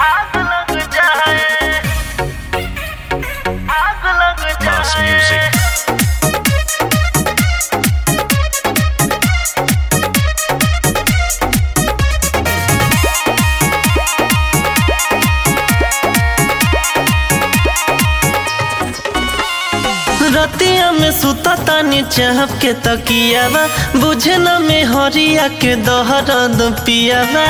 आग लग जाए आग लग Mass जाए music. रतिया में सुता तानी चाहब के तकियावा बुझे न में हरिया के दहरद पियावा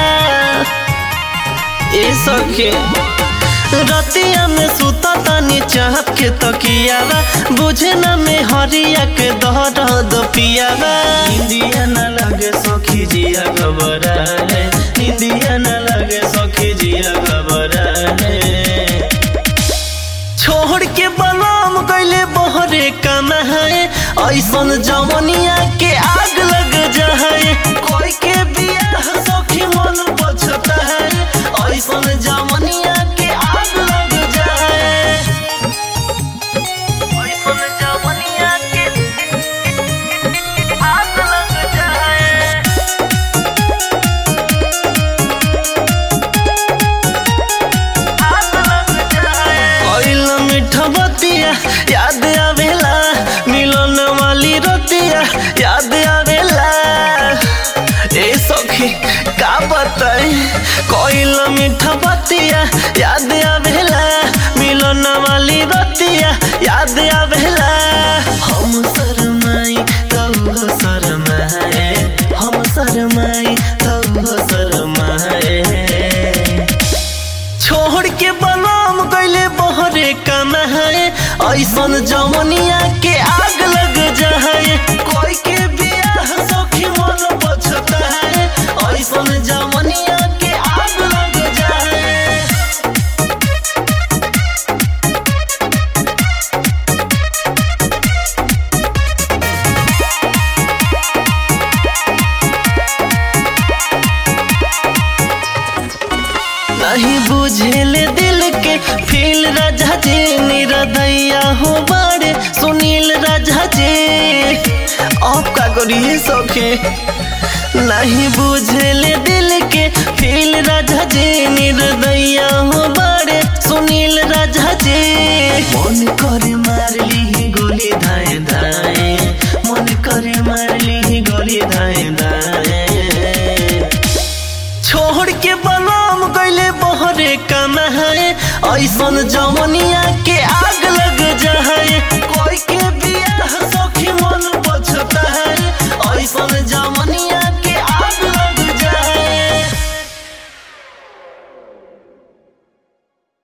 ए सखे रतिया में सुता तानी चाहब के तकियावा बुझे न में हरिया के दहरद पियावा इंदिया न लगे सखी जिया घबरा है इंदिया न लगे सखी जिया घबरा है छोड़ के बलाम गईले बहरे कमाए ऐसन जवनिया के आग लग जाए कोई के बियाह सखी मन पछता है ऐसन जवनिया के आग लग जाए ऐसन जवनिया के आग लग जाए आग लग जाए कैल मीठा बतिया याद आवेला मिलन वाली रोतिया याद आवेला ए सखी का बताई कैल मीठा बतिया याद आवेला मिलन वाली रोतिया याद आवेला हम शरमाई तब शरमाए हम शरमाई तब शरमाए छोड़ के बलाम गईले बहरे कमाए ऐसन जवनिया के आग लग जाए कोई के बियाह सखी मन पछता है ऐसन जवनिया के आग लग जाए नहीं बुझेले दिल के फील राजा जी निरदैया हो बड़े सुनील राजा जी अब का करिए सखे नहीं बुझेले दिल के फील राजा जी निर्दैया हो बड़े सुनील राजा जी मन करे मार ली गोली धाए धाए मन करे मार ली गोली धाए धाए छोड़ के बलाम गईले बहरे कमाए ऐसन जवनिया के आग लग जाए कोई के बियाह सखी मन पछता है ऐसन जवनिया